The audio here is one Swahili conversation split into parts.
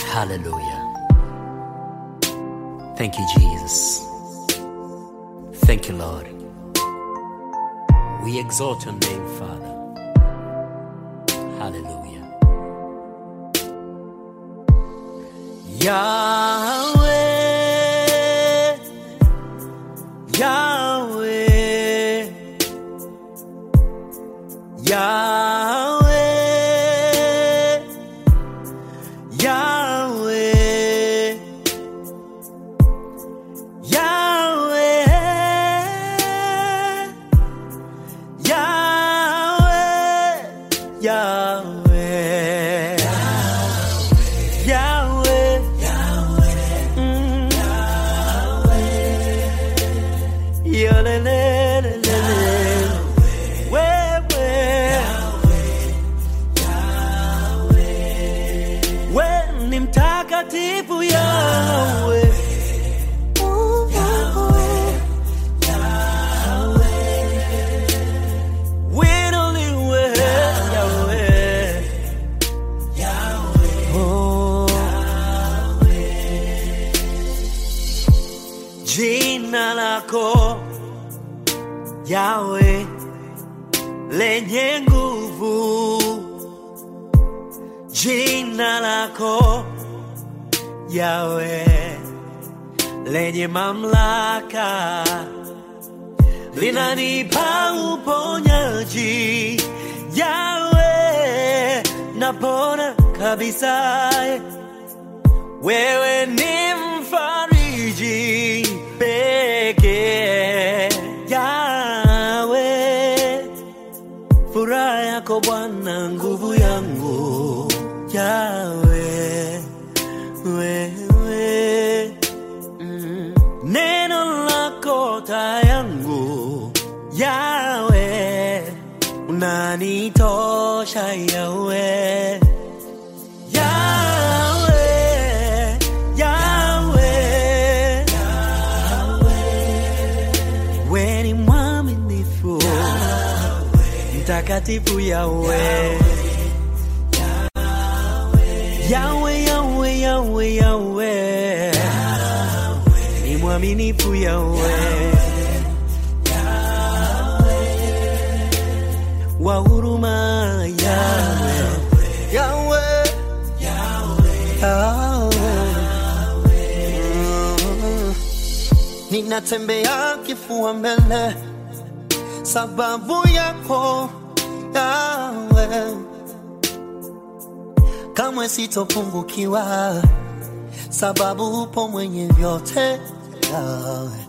Hallelujah. Thank you, Jesus. Thank you, Lord. We exalt your name, Father. Hallelujah. Yahweh, Yahweh, Yahweh, Yahweh, Yahweh, Yahweh, Yahweh, Yahweh, Mm. Yolelelelele. Wewe. We ni mtakatifu Yahweh. Winuliwe Yahweh. Oh. Jina lako Yahweh lenye nguvu, jina lako Yahweh lenye mamlaka linanipa uponyaji. Yahweh napona kabisa wewe ni mfariji pekee Yawe, furaha yako Bwana, nguvu yangu Yawe, wewe mm. neno lako taa yangu Yawe, unanitosha Yawe. Yahweh, Yahweh, we ni mwaminifu, mtakatifu Yahweh. Yahweh, Yahweh, Yahweh, Yahweh, ni mwaminifu Yahweh. wa huruma Yahweh, Yahweh. Mm. Ninatembea kifua mbele sababu yako yawe, kamwe sitopungukiwa sababu upo mwenye vyote yawe.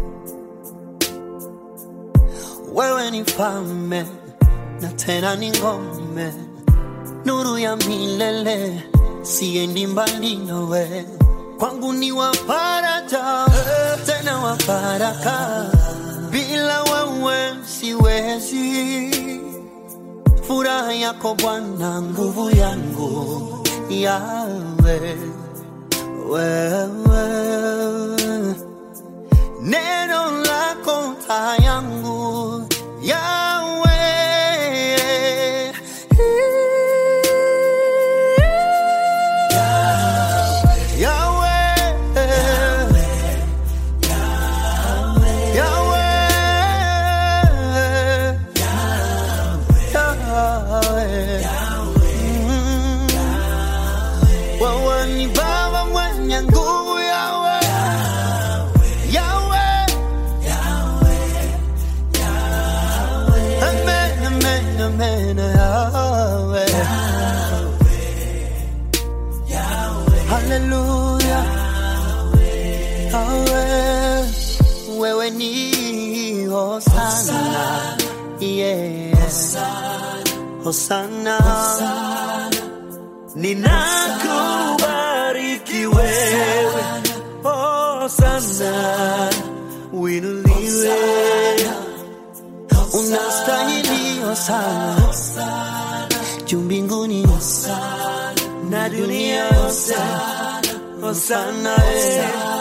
Wewe ni mfalme na tena ni ngome, nuru ya milele, siendi mbali nawe. Kwangu ni wa faraja tena wa baraka, bila wewe siwezi. Furaha yako Bwana, nguvu yangu yawe wewe neno lako taa yangu yawe yawe yawe yawe Mm. wewe ni baba mwenye nguvu yawe yawe Amen, amen, amen, Yahweh. Hallelujah. Yahweh. Wewe ni Hosanna. Yeah. Hosanna. Ninakubariki wewe, oh sana, winuliwe Unastahili Hosanna. Juu mbinguni na dunia yote, oh sana, eh.